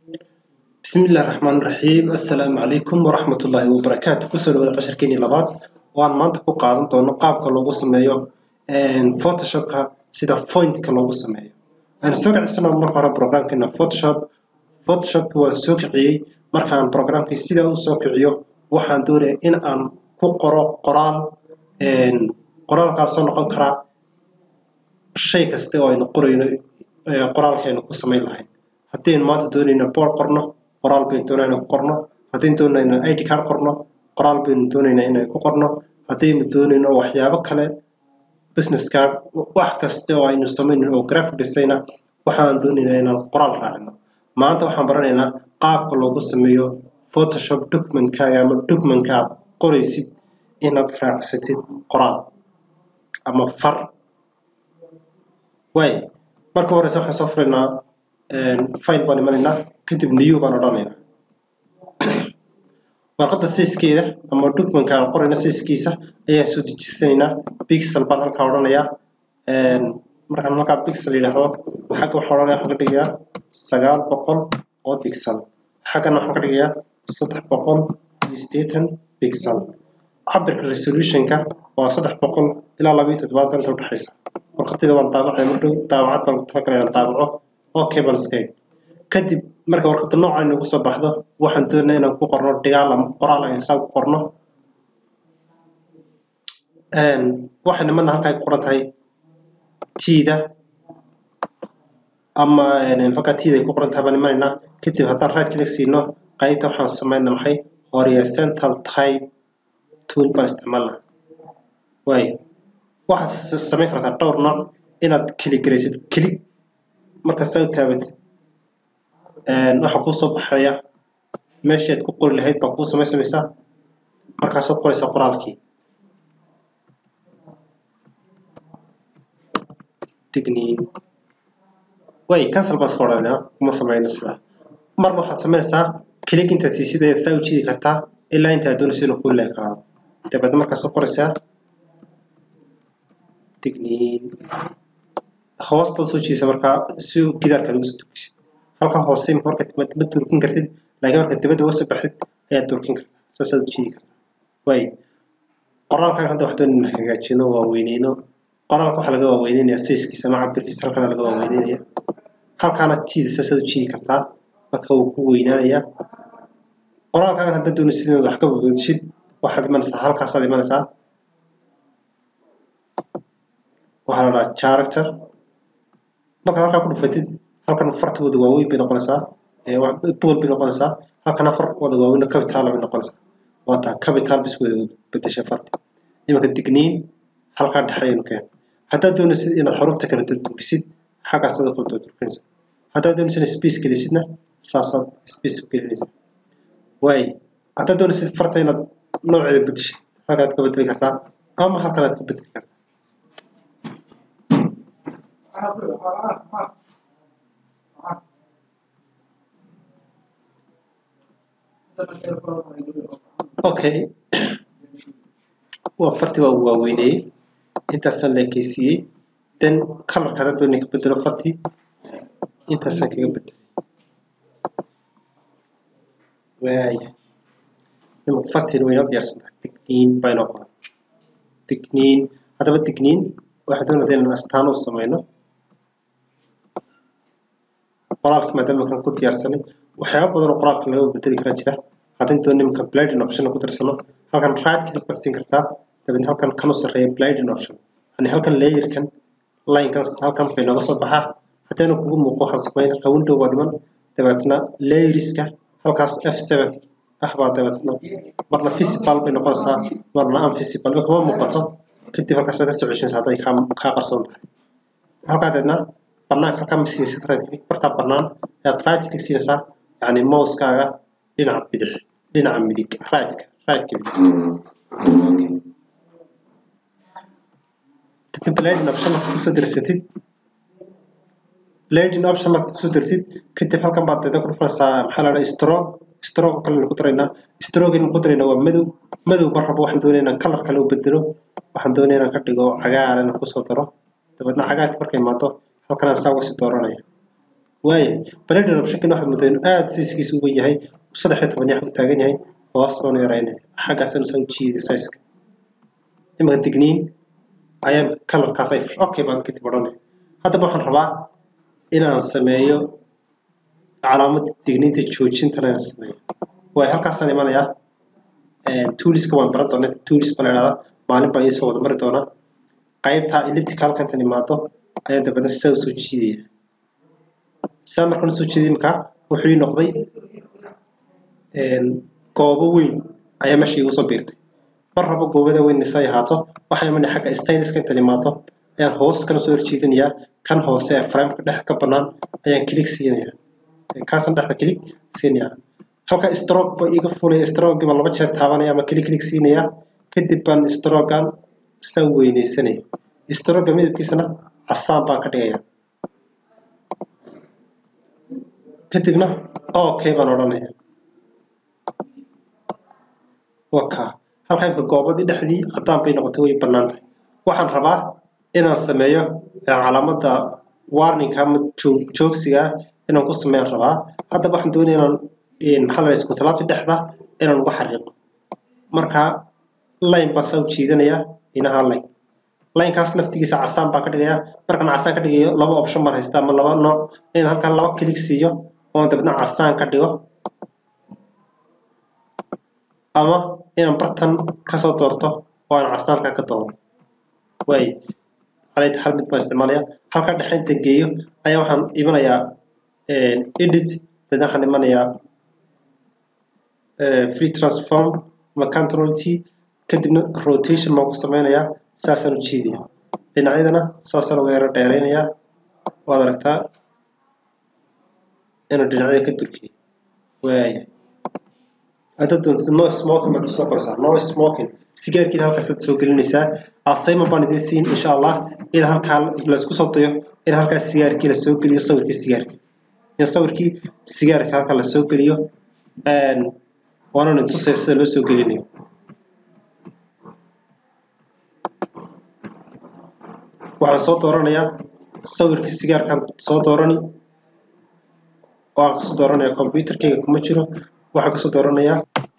bismillahi raxmaani raxiim assalaamu calaykum waraxmatullaahi wabarakaatu kusoo dhawaada casharkeenii labaad oo aan maanta ku qaadan doono qaabka loogu sameeyo photoshopka sida fointka loogu sameeyo aynu soo kicisano marka hore programkeena photoshop photoshopki waan soo kiciyey markaan programkii sidaa u soo kiciyo waxaan doonaya in aan ku qoro qoraal qoraalkaasoo noqon karaa shay kasta oo aynu qorayno qoraalkeenu ku samayn lahayn haddaynu maanta doonayno board qorno qoraal baynu doonayna ku qorno haddaynu doonayno id card qorno qoraal baynu doonaynaa inay ku qorno haddaynu doonayno waxyaabo kale business card wax kasta oo aynu samaynin oo graphic designa waxaan doonaynaa inaan qoraal raacino maanta waxaan baranaynaa qaabka loogu sameeyo photoshop documentkaaga ama documentka aad qoraysid inaad raacsatid qoraal ama far waay marka horeyse waxaan soo furaynaa file baan imanaynaa kadib new baan odhanaynaa warqadda siiskeeda ama documentka aan qorayna siiskiisa ayaan soo dejisanaynaa pixel baan halkaa odhanayaa markaan halkaa pixel yidhaahdo xagga waxaan odhanaya waxaan ka dhigayaa sagaal boqol oo pixel xaggana waxaan ka dhigayaa saddex boqol iyo siddeetan pixel cabirka resolutionka waa saddex boqol ilaa laba iyo toddobaatan inta udhexaysa warqadayda waan daabacaya mardhow daabacad baan talagalay inaan daabaco okay baan iska eg kadib marka warqadda noocan inagu soo baxdo waxaan doonaa inaan ku qorno dhigaal ama qoraal aan saa ku qorno waxay nimana halkaa ku qoran tahay tiida ama halkaa tiida ay ku qoran tahay baan imanaynaa kadib haddaan right click siino qaybta waxaan sameynaa maxay horizontal type tool baan isticmaalnaa waay waxaad samayn kartaa dhowr nooc inaad kili garaysid kili markaad saa u taabatid waxaa kuu soo baxaya meeshii aad ku qori lahayd baa kuu samaysamaysaa markaasaad qoraysaa qoraalkii digniin way cancel baan iska odhanaa kuma samayno sidaa marna waxaad samaynaysaa kilig intaad siisid ayaad saa u jiidi kartaa ilaa intaad doonayso inuu kuu leekaado dabeedna markaasaad qoraysaa digniin hoos baad soo jiidaysaa markaa si gidaarkaad ugu soo durkisid halkaa hoose marka ma durkin kartid laakiin marka dibadda uga soo baxdid ayaad durkin kartaa saasaad u jiidi kartaa way qoraalkaagan hadda waxaan doonayna hagaajino waaweyneyno qoraalka waxaa laga waaweyneynaya sayskiisa ama cabirkiisa halkana laga waaweynenaya halkaana tiida saasaad u jiidi kartaa marka wuu ku weynaanayaa qoraalkaagan haddaad doonaysid inaad wax ka badashid waxaad imanaysaa halkaasaad imanaysaa waxaa la dhahaa character markaad halkaa ku dhufatid halkan farta wada waaweyn bay noqonaysaa bool bay noqonaysaa halkana far wada waaweyn capital bay noqonaysaa waa taa capital bis wada bedeshay farta imanka digniin halkaa dhexe ayaynu keen haddaad doonaysid inaad xarufta kala durkisid xaggaasaad kala durkinaysa haddaad doonaysid inaad space gelisidna saasaad space u gelinaysaa waay haddaad doonaysid farta inaad nooceeda bedeshid halkaad ka bedeli kartaa ama halkanaad ka bedeli kartaa okay waa fartii waa waaweyneyey intaasaan leekeysiiyey then colorka haddaad doonay ka bedelo fartii intaasaan kaga bedelay waaya nimanka fartiina waynoo diyaarsan tahay digniin baa inoo qoran digniin haddaba digniin waxaan doonaya inaan astaan u sameyno qoraalka maadaama kan ku diyaarsanay waxyaaba badan oo qoraalka laga bedeli karaa jira haddii doon nimanka blinding option ku darsano halkan right click baad siin kartaa dabeedna halkan kan u sarreeya blinding option yani halkan layerkan linekan halkan bay nooga soo baxaa haddayna kugu muuqo waxaan sameyn halka window waa dhiman dabeetna layeriska halkaas f7 ah baa dabeetna marna visible bay noqonaysaa marna unvisible ma kama muuqato kadib halkaas ka soo ceshinaysa hadday kaa qarsoon tahay halkaa dabeedna banaanka halkaa ma siinaysid right click bartaa bannaan ayaad right click siinaysaa yani mouseskaaga dhinaca bidix dhinaca midig rightka right click okay dadka blading option marka kusoo darsatid blading option marka kusoo dartid kadib halkan baad dada ku dhufanaysaa maxaa la dhaha stroke stroke kale ku daraynaa stroke in ku daraynaa waa madow madow mar rabo waxaan doonaya inaan color kale u bedelo waxaan doonaya inaan ka dhigo cagaar inaan kusoo daro dabeedna cagaarka markay imaado halkan aan saa uga sii dooranaya waaya blade optionkan waxaad moodaa inuu aada siiskiisa uga yahay saddex iyo toban yax u taagan yahay hoos baanu yaraynay xaggaasanu saa u jiiday sizeka imika digniin ayaa kalarkaas ay okay baan kadib odhanay haddaba waxaan rabaa inaan sameeyo calaamad digniinta joojintana inaan sameeyo waayo halkaasaan imanayaa tooliska waan baran doonaa toolis baa la idhahdaa maalin baa iisoo wada mari doonaa qaybta ellipticalka intan imaado ayaan dabeedna saa usoo jiidaya saa markaan usoo jiiday imika wuxuu ii noqday goobo weyn ayaa meesha iigu soo biirtay mar rabo goobada weyn isay ahaato waxaan imanaya xagga styliska intan imaado ayaan hoos kana soo horjeedinayaa kan hoose ee frameka dhex ka bannaan ayaan click siinaya kaasaan dhexda click siinaya halka stroke ba iga fulaya stroke baan laba jeer taabanaya ama click click siinaya kadib baan strogan saa weynaysanaya stroga midabkiisana casaan baan ka dhigaya kadibna okay baan odhanaya waka halka imka goobadii dhexdii haddaan bay noqotay way bannaan tahay waxaan rabaa inaan sameeyo calaamadda warninga ama joogsiga inaan ku sameeyaan rabaa haddaba waxaan doonaya inaan maxaa la isku talaabta dhexda inaan uga xariiqo marka line baan saa u jiidanayaa inaha line linekaas laftigiisa casaan baan ka dhigayaa markaan casaan ka dhigayo laba option baan haystaa ama laba nooc inaan halkan laba click siiyo oo dabadna casaan ka dhigo ama inaan bartan kasoo doorto oo aan casaan halkaa ka dooro waay calayta hal mid baan isticmaalaya halka dhexe intan geeyo ayaa waxaan imanayaa edit dadna waxaan imanayaa free transform ama control t kadibna rotation baan ku sameynayaa saasaan u jiidaya dhinacyadana saasaan uga yaro dheeraynayaa waad aragtaa inuu dhinacyada ka durkiyo waaya haddaad doontid no smoking baad kusoo qoraysaa no smoking sigaarkiina halkaasaad soo gelinaysaa assignment baan idiin siin insha allah in halkaa laysku soo dayo in halkaa sigaarkii lasoo geliyo sawirkii sigaarka in sawirkii sigaarka halkaa lasoo geliyo waanan tusaya sida loo soo gelinayo waxaan soo dooranayaa sawirkii sigaarkaan soo doorani waan kasoo dooranaya computerkayga kuma jiro waxaan kasoo dooranayaa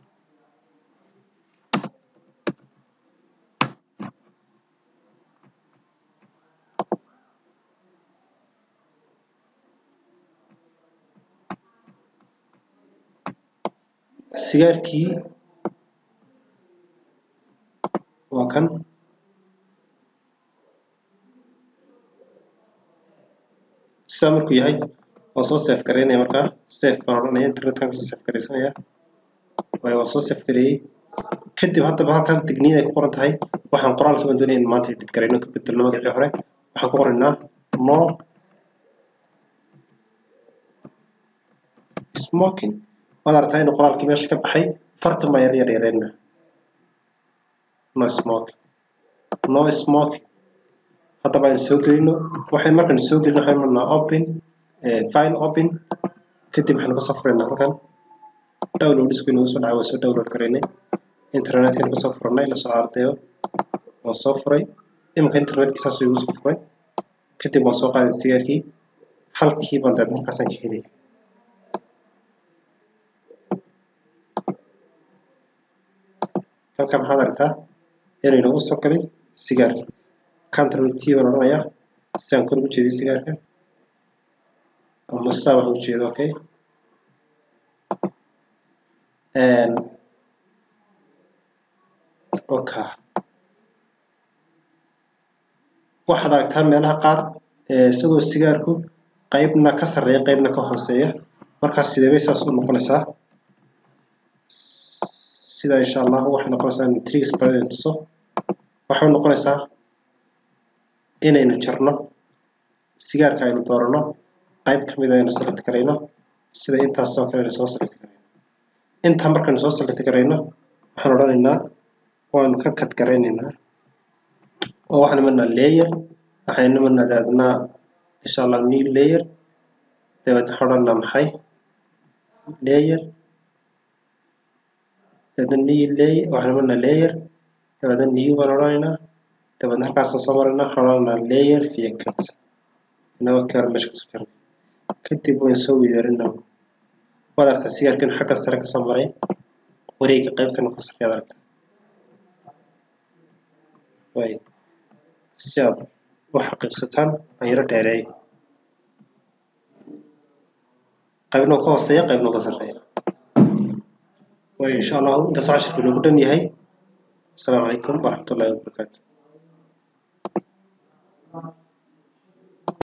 sigaarkii waa kan sidaa markuu yahay waan soo sef garaynaya markaa sef baan odhanaya internetkan kasoo sef garaysanaya waayo waan soo sef gareeyey kadib haddaba halkan digniin ay ku qoran tahay waxaan qoraalkii baan doonaya in maanta edit garayno ka bedelno magacii hore waxaan ku qoraynaa no smoking waad aragtaa inuu qoraalkii meesha ka baxay fartan baan yar yar yareyna no smoking no smoking haddaba aynu soo gelino waxay markaan soo gelino waxaan marnaa open file open kadib waxaan kasoo furaynaa halkan download isku inagu soo dhacay waa soo download garaynay internetkaynu kasoo furanay lasoo ardayo waan soo furay iminka internetkii saasuu igu soo furay kadib waan soo qaaday sigaarkii halkii baan daadna halkaasaan ka helaya halkan maxaad aragtaa inuu inagu soo galay sigaarkii control t baan odhanayaa si aan kor ugu jeediyo sigaarka ama saaba ha ujeedo okay oka waxaad aragtaa meelaha qaar isagoo sigaarku qaybna ka sarreeya qaybna ka hooseeya markaas sidee bay saas u noqonaysaa sida insha allah waxay noqonaysaa in tricks badan tuso waxay noqonaysaa inaynu jarno sigaarka aynu doorano qayb ka mid aynu select garayno sida intaasoo kale aynu soo select garayno intaa markaynu soo select garayno waxaan odhanaynaa waanu ka kad garaynaynaa oo waxaan imanaa layer waxaynu imanaa daadnaa insha allah new layer dabeed waxaan odhanaa maxay layer dabeedna new layer waxaan imanaa layer dabeedna new baan odhanaynaa dabeedna halkaasaan soo maraynaa waxaan odhanaynaa layer vehicles inagoo keer meesha kasoo jarnay kadib waan soo weydaarinaa waad aragtaa sigaarkan xagga sare kasoo maray wareega qaybtan ka sarreeyaad aragtaa way si aad u xaqiiqsataan aan yaro dheereey qaybna ka hooseeya qaybna ka sarreeya way insha allahu intaas cashirka inoogu dhan yahay asalaamu calaykum waraxmatullaahi wabarakaatu